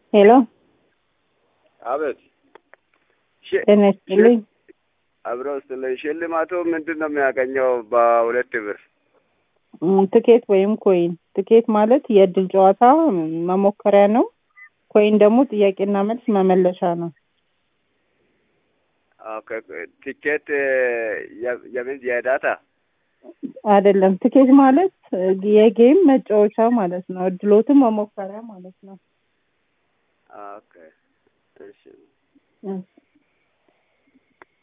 ሄሎ አቤት። ጤና ይስጥልኝ። አብረው ስለ ሽልማቱ ምንድን ነው የሚያገኘው? በሁለት ብር ም፣ ትኬት ወይም ኮይን። ትኬት ማለት የእድል ጨዋታ መሞከሪያ ነው። ኮይን ደግሞ ጥያቄና መልስ መመለሻ ነው። ኦኬ፣ ቲኬት የ- የምን የዳታ አይደለም። ትኬት ማለት የጌም መጫወቻ ማለት ነው። እድሎትን መሞከሪያ ማለት ነው። ኦኬ፣ እሺ እሺ